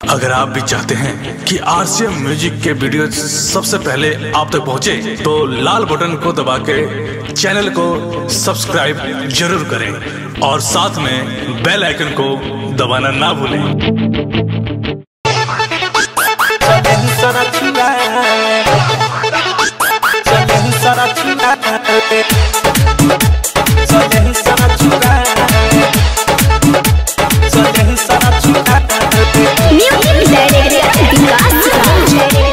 अगर आप भी चाहते हैं कि आरसीएम म्यूजिक के वीडियो सबसे पहले आप तक पहुंचे, तो लाल बटन को दबा के चैनल को सब्सक्राइब जरूर करें और साथ में बेल आइकन को दबाना ना भूलें Music Director Vikas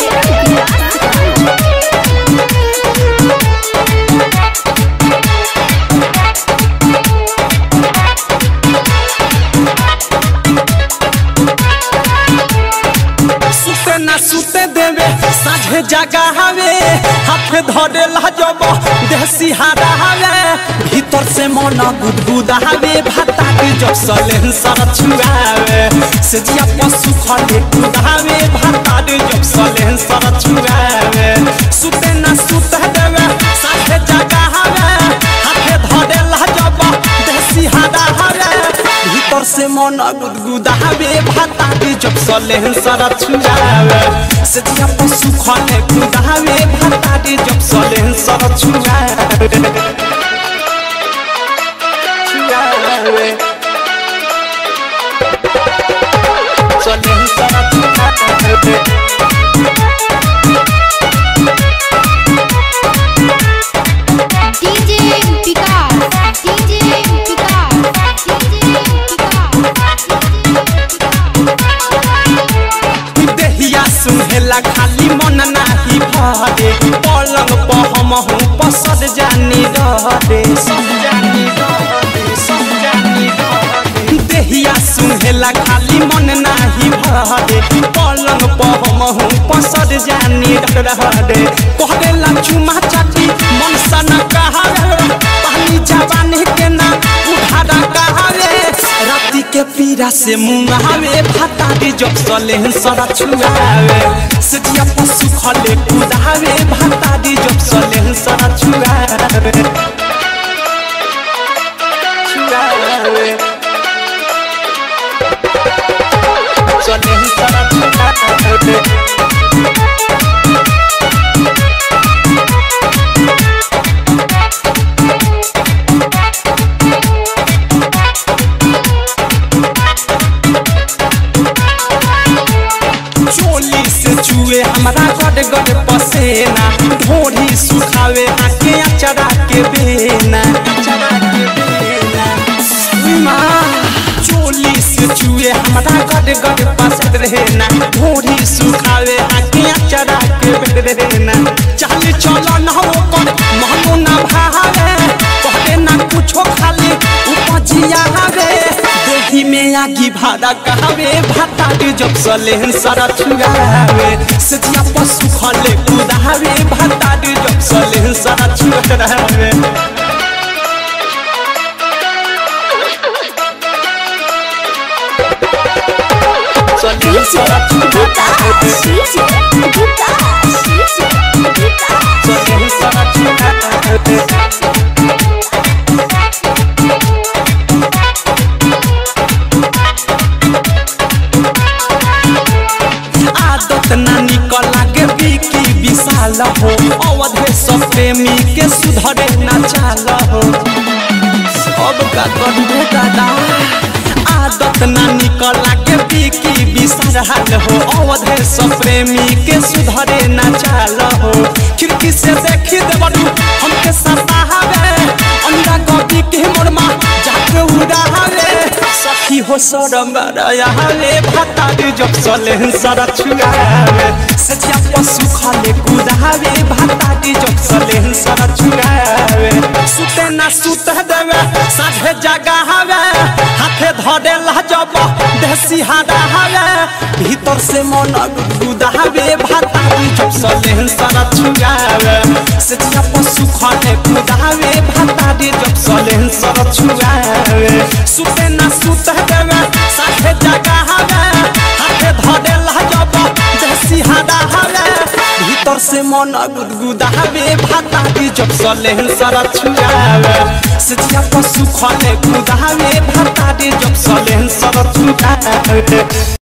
सुते ना सुते देवे साझे जगा हवे हाथ धरे लाजब देसी हारा हवे भीतर से मन गुदगुदा हवे भाता के जब सलेन सर छुआवे से जिया पशु खले कुदावे भाता के जब सलेन सर छुआवे सुते ना सुते देवे साझे जगा हवे हाथ धरे लाजब देसी हारा हवे भीतर से मन गुदगुदावे भाता के जब सलेन सर छुआवे से जिया पशु खले कुदावे भाता के जब सलेन सर छुआवे छुआवे सलेन सर छुआवे DJ Vikas DJ Vikas DJ देहिया सुहेला खाली मन नाही भरे पलंग पर हम हूँ पसद जानी रहरे सब जानी रहरे सब जानी रहरे देहिया सुहेला खाली मन नाही भरे पलंग पर हम हूँ पसद जानी रहरे कहला चुमा चाटी मन सन कहावे पानी जवानी के ना उधारा कहावे राती के पीरा से मुंगावे भाता दे जब सले सरा छुआवे सजिया पशु खले कुदावे भाता दे जब सले सरा छुआवे छुआवे सले सरा छुआवे चोली से चुए हमारा गड गड पसेना ढोरी सुखावे आके अचरा के बेना अचरा के बेना माँ चोली से चुए हमारा गड गड पसंद रहना ढोरी सुखावे आके अचरा के बेना चाल चलो ना हो कर महनो ना भावे कहले ना कुछो खाली उपजिया हवे देही में आगी भाड़ा कहावे भाता के जब सलेन सारा छुआवे सजिया पशु खले कुदावे भाता के जब सलेन सारा छुआवे सलेन सारा छुआवे सलेन सारा छुआवे आदत ना निकल लागे बिकी विशाल हो अवधे सब प्रेमी के सुधरे ना चाल हो अब का करबे दादा आदत ना निकल लागे बिकी विशाल हो अवधे सब प्रेमी के सुधरे ना चाल हो खिड़की से देखी देवरू हमके सतावे अंडा कॉपी के मोरमा जाके उड़ावे सखी हो सरम रयाले भाता दे जब सले सरा छुआवे सजिया पशु खाले कुदावे भाता दे जब सले सरा छुआवे सुते ना सुत देवे साढ़े जगा हवे हाथे धरे लाजब देसी हादा हवे भीतर से मन गुदावे भाता दे जब सले सरा छुआवे सजिया पशु खाले कुदावे भाता दे जब सले सरा छुआवे सुते ना सुत देवे साथे जगा हवे हाथे धरे लाजब देसी हादा हवे भीतर से मन गुदगुदावे भाता दी जब सले सरा छुआवे सजिया पशु खले कुदावे भाता दी जब सले सरा छुआवे